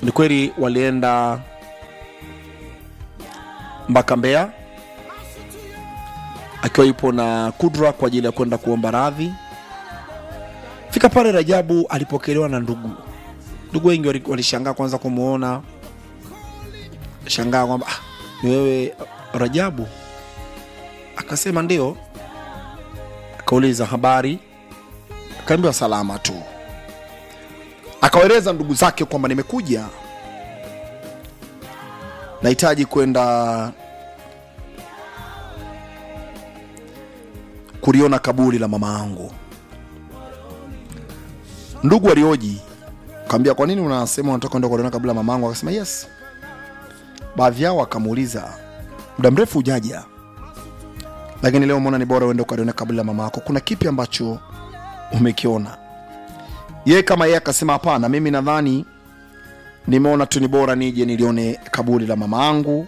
ni kweli walienda mpaka Mbeya akiwa yupo na Kudra kwa ajili ya kwenda kuomba radhi. Fika pale, Rajabu alipokelewa na ndugu. Ndugu wengi wali- walishangaa kwanza kumwona, shangaa kwamba ah, ni wewe Rajabu? Akasema ndio. Akauliza habari, akaambiwa salama tu. Akawaeleza ndugu zake kwamba nimekuja, nahitaji kwenda kuliona kaburi la mama yangu. Ndugu walioji kaambia, kwa nini unasema unataka kwenda kuliona kaburi la mama yangu? Akasema yes. Baadhi yao wakamuuliza, muda mrefu hujaja, lakini leo umeona ni bora uende ukaliona kaburi la mama yako, kuna kipi ambacho umekiona? Yeye kama yeye akasema, hapana, mimi nadhani nimeona tu ni bora nije nilione kaburi la mama yangu.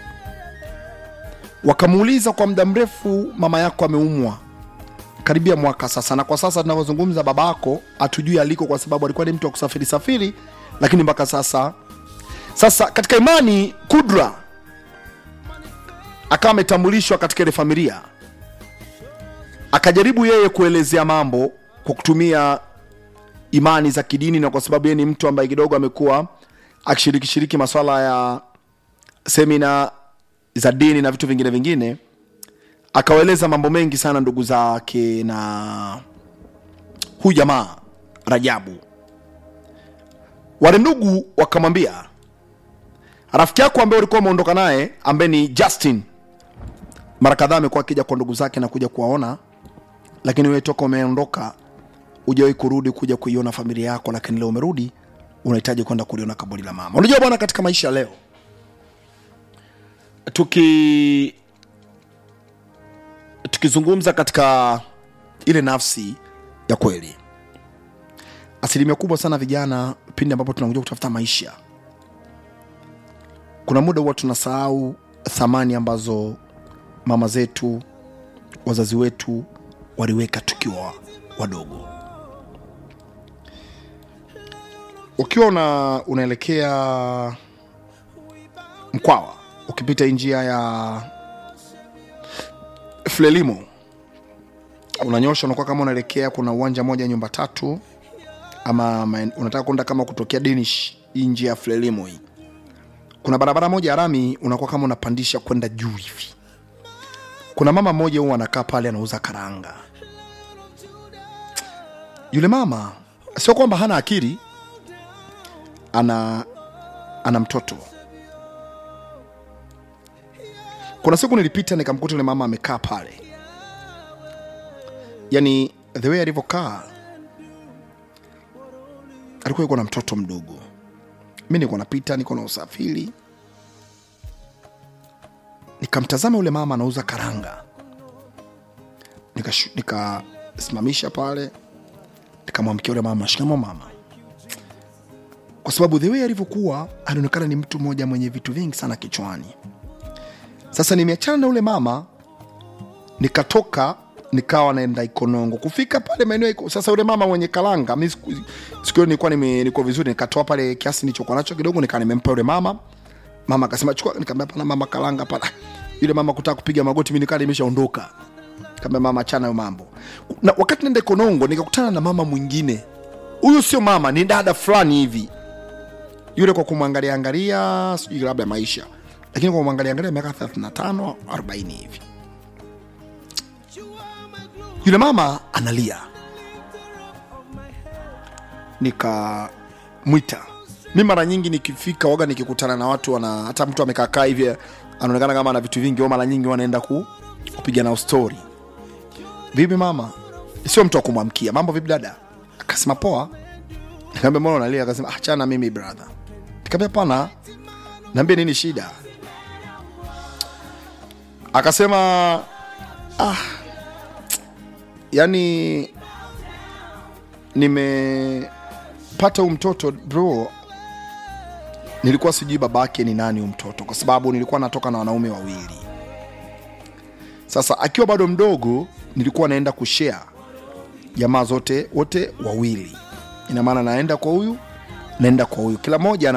Wakamuuliza, kwa muda mrefu mama yako ameumwa karibia mwaka sasa, na kwa sasa tunavyozungumza baba yako hatujui aliko, kwa sababu alikuwa ni mtu wa kusafiri safiri, lakini mpaka sasa sasa katika imani Kudra akawa ametambulishwa katika ile familia, akajaribu yeye kuelezea mambo kwa kutumia imani za kidini, na kwa sababu yeye ni mtu ambaye kidogo amekuwa akishiriki shiriki maswala ya semina za dini na vitu vingine vingine, akawaeleza mambo mengi sana ndugu zake na huyu jamaa Rajabu. Wale ndugu wakamwambia rafiki yako ambaye ulikuwa umeondoka naye ambaye ni Justin, mara kadhaa amekuwa akija kwa ndugu zake na kuja kuwaona, lakini wewe toka umeondoka hujawahi kurudi kuja kuiona familia yako, lakini leo umerudi, unahitaji kwenda kuliona kaburi la mama. Unajua bwana, katika maisha ya leo tuki tukizungumza katika ile nafsi ya kweli, asilimia kubwa sana vijana, pindi ambapo tunakuja kutafuta maisha, kuna muda huwa tunasahau thamani ambazo mama zetu, wazazi wetu waliweka tukiwa wadogo. Ukiwa una, unaelekea Mkwawa, ukipita hii njia ya Frelimo unanyosha, unakuwa kama unaelekea, kuna uwanja moja nyumba tatu, ama maen- unataka kwenda kama kutokea Danish, hii njia ya Frelimo hii, kuna barabara moja ya rami, unakuwa kama unapandisha kwenda juu hivi. Kuna mama mmoja huwa anakaa pale anauza karanga. Yule mama sio kwamba hana akili, ana ana mtoto. Kuna siku nilipita nikamkuta yule mama amekaa pale, yani the way alivyokaa alikuwa yuko na mtoto mdogo. Mi niko napita, niko na usafiri, nikamtazama yule mama anauza karanga, Nikashu- nikasimamisha pale, nikamwamkia yule mama, shikamo mama, kwa sababu the way alivyokuwa alionekana ni mtu mmoja mwenye vitu vingi sana kichwani. Sasa nimeachana na ule mama, nikatoka nikawa naenda Ikonongo. Kufika pale maeneo ya Iko- sasa, yule mama mwenye kalanga, mi siku siku hiyo nilikuwa nime- niko vizuri, nikatoa pale kiasi nilichokuwa nacho kidogo, nikaa nimempa yule mama. Mama akasema chukua, nikamwambia pana mama kalanga pala. Yule mama kutaka kupiga magoti, mimi nikaa nimeshaondoka. Nikamwambia mama, achana hayo mambo. Na wakati naenda Ikonongo nikakutana na mama mwingine. Huyu sio mama, ni dada fulani hivi yule kwa kumwangalia angalia sijui labda maisha lakini kwa kumwangalia angalia miaka 35 40 hivi yule mama analia nikamwita mi mara nyingi nikifika waga nikikutana na watu wana hata mtu amekaakaa hivi anaonekana kama ana vitu vingi au mara nyingi wanaenda ku, kupiga nao stori vipi mama sio mtu wa kumwamkia mambo vipi dada akasema poa Nikamwambia mbona unalia? Akasema achana mimi brother. Nikamwambia pana, niambie nini shida? Akasema ah, yani nimepata huu mtoto bro, nilikuwa sijui babake ni nani huu mtoto, kwa sababu nilikuwa natoka na wanaume wawili. Sasa akiwa bado mdogo, nilikuwa naenda kushare jamaa zote wote wawili ina maana naenda kwa huyu naenda kwa huyu kila moja